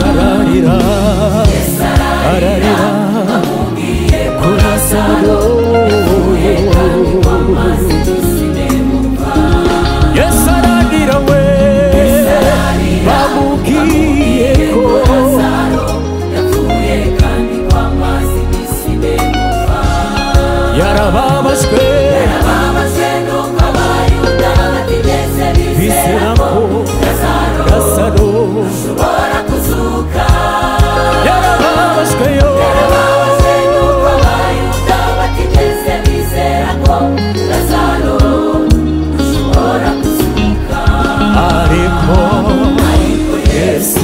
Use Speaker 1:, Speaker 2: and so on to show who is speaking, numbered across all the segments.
Speaker 1: ararira ararira kurasa roye yesu ararira we bamubwiye ko yarababajwe bizera ko rasaro yarababajwe yo ariko yesu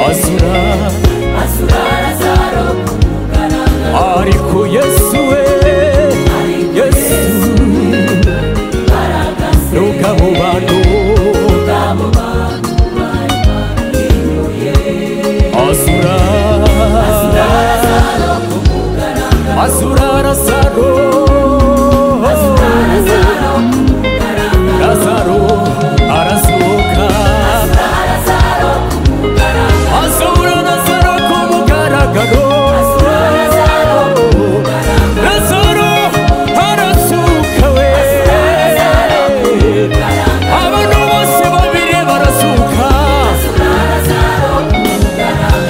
Speaker 1: azura ariko yesu we yesu nuko abo bantu azura azura razaro razaro arazuka azura razaro ku mugaragaro razaro arazuka we abantu bose babiri barazuka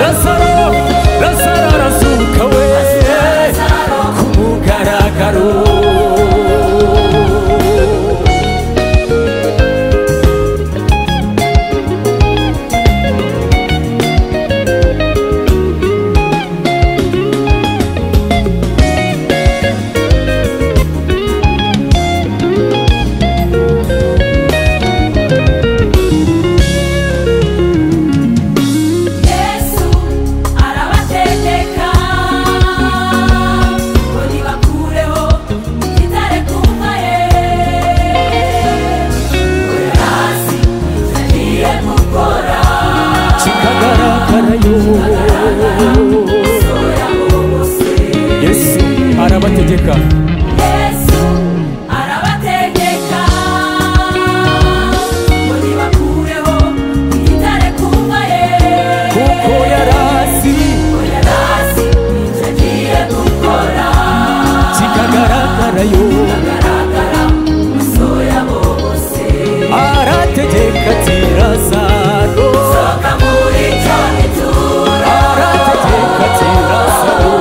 Speaker 1: razaro razaro arazuka we ku mugaragaro
Speaker 2: yesu arabategeka ngo ntibakureho igitare ku nka ye uri hasi ngiye gukora
Speaker 1: kikagaragara yo
Speaker 2: sura mu busi
Speaker 1: yesu arabategeka
Speaker 2: yesu arabategeka ngo ntibakureho igitare ku nka ye
Speaker 1: kuko yarasi
Speaker 2: uri hasi ngiye gukora
Speaker 1: kikagaragara yo
Speaker 2: agaragara sura mu busi
Speaker 1: arategeka ati razaro
Speaker 2: Soka muri cyo gitura
Speaker 1: arategeka ati razaro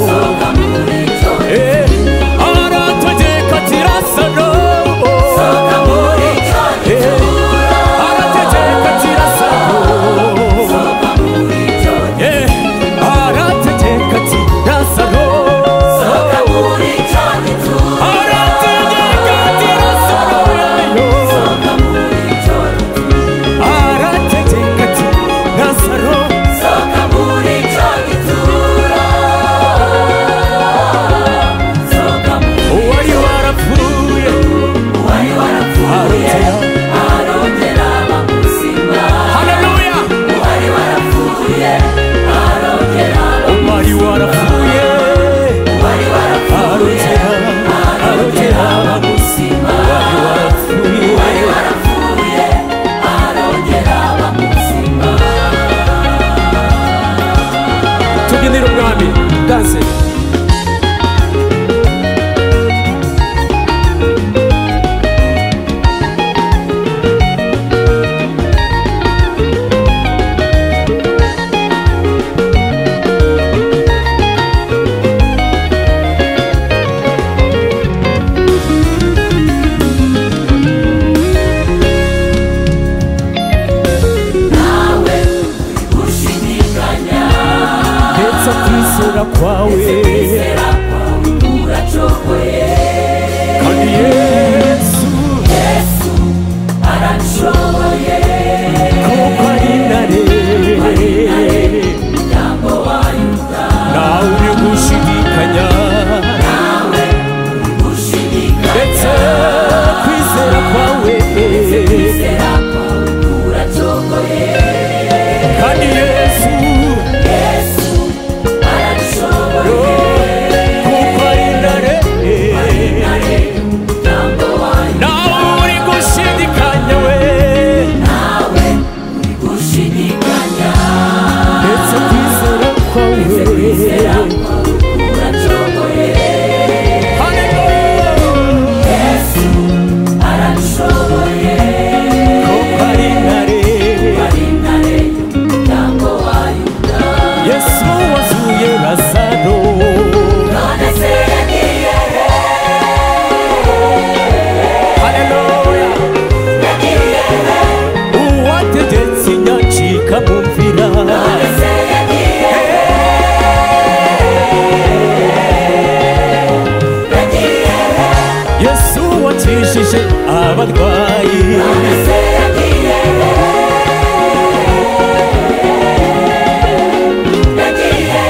Speaker 2: Soka muri cyo
Speaker 1: Eh, arategeka ati razaro
Speaker 2: Soka muri cyo
Speaker 1: Eh,
Speaker 2: gitura
Speaker 1: arategeka ati razaro
Speaker 2: Soka muri cyo
Speaker 1: Eh, arategeka ati razaro
Speaker 2: Soka muri cyo gitura
Speaker 1: arategeka ati razaro yayo
Speaker 2: Soka muri cyo
Speaker 1: arategeka ati nazaro
Speaker 2: Soka muri cyo gitura Soka
Speaker 1: uwari warapfuye
Speaker 2: muri warapfuye arongera bamusimba
Speaker 1: haleluya
Speaker 2: Wari warapfuye arongera
Speaker 1: uwari warapfuye
Speaker 2: Wari warapfuye
Speaker 1: arotera arotera
Speaker 2: bamusimba
Speaker 1: uwari warapfuye
Speaker 2: Wari warapfuye arongera bamusimba
Speaker 1: tubyinire umwami danse
Speaker 2: nawe ushidikanya
Speaker 1: ndetse kwizera kwawe
Speaker 2: kwizera kwawe uracokoye
Speaker 1: kandi yesu
Speaker 2: yesu aranshoboye
Speaker 1: kuko ari intare
Speaker 2: muryango wa yuda
Speaker 1: nawe uri gushidikanya
Speaker 2: nawe
Speaker 1: ndetse
Speaker 2: ushidikanya
Speaker 1: kwizera kwawe
Speaker 2: kwizera kwawe uracokoye
Speaker 1: kandi yesu
Speaker 2: yesu aranshoboye
Speaker 1: kuko ari intare
Speaker 2: ntarengwa
Speaker 1: yakijije abarwayi
Speaker 2: Ese yagiye yagiye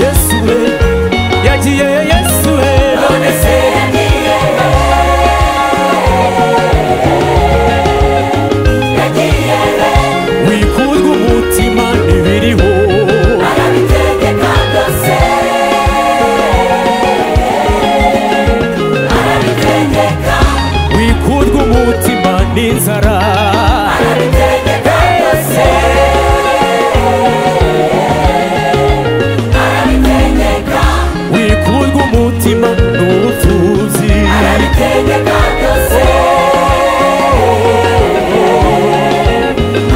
Speaker 1: yesu we yagiye yesu we
Speaker 2: none se yagiye yagiye
Speaker 1: wikurwa umutima ntibiriho
Speaker 2: arabitegeka byose arabitegeka
Speaker 1: wikurwa umutima n'inzara
Speaker 2: arabitegeka byose arabitegeka
Speaker 1: wikurwa umutima n'ubutuzi
Speaker 2: arabitegeka byose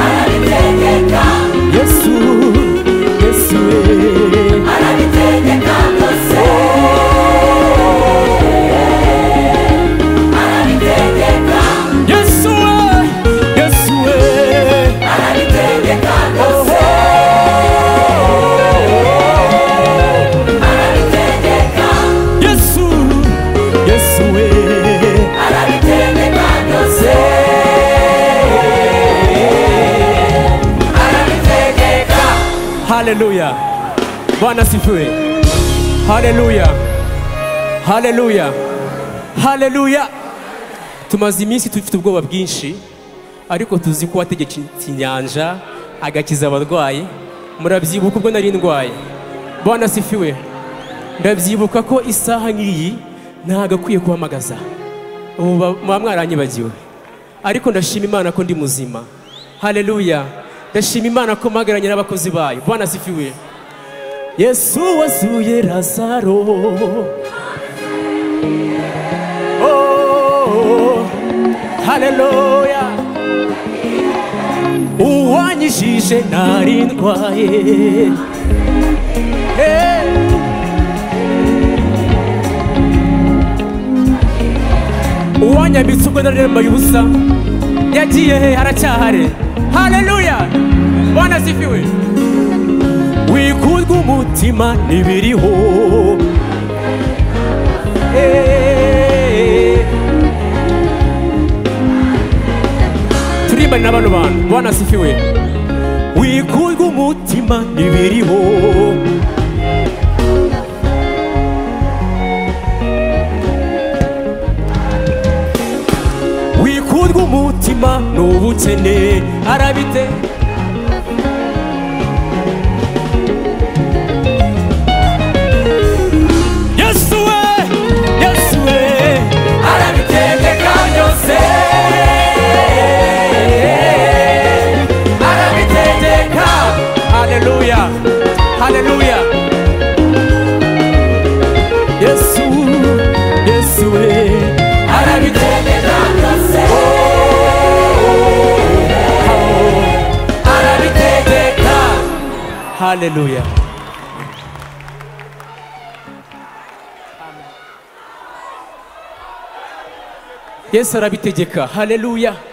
Speaker 2: arabitegeka
Speaker 1: yesu yesu we
Speaker 2: arabitegeka byose arabitegeka
Speaker 1: Yes, way, yes, way.
Speaker 2: arabitegeka byose arabitegeka
Speaker 1: Yes, yes, way.
Speaker 2: arabitegeka byose arabitegeka
Speaker 1: Haleluya. Bwana sifiwe. Haleluya. Haleluya. Haleluya. Tumaze iminsi dufite ubwoba bwinshi ariko tuzi ko wategeka inyanja agakiza abarwayi. Murabyibuka ubwo nari ndwaye. Bwana sifiwe. Ndabyibuka ko isaha nk'iyi ntabwo akwiye guhamagaza. Ubu ba- muba mwaranyibagiwe. Ariko ndashima Imana ko ndi muzima. Haleluya. Ndashima Imana ko mpagaranye n'abakozi bayo. Bwana asifiwe. Yesu wasuye Lazaro. Oh, haleluya. Uwanyishije nari ndwaye. Hey. uwanyambitse ubwo narembaye ubusa yagiye he haracyahare haleluya bwana zifiwe wikurwa umutima ntibiriho Eh. turimbane na bano bantu bwana zifiwe wikurwa umutima ntibiriho wikurwa umutima n'ubukene arabite yesu we yesu we
Speaker 2: arabitegeka byose arabitegeka
Speaker 1: haleluya haleluya yesu yesu we
Speaker 2: arabitegeka byose arabitegeka
Speaker 1: haleluya yesu arabitegeka haleluya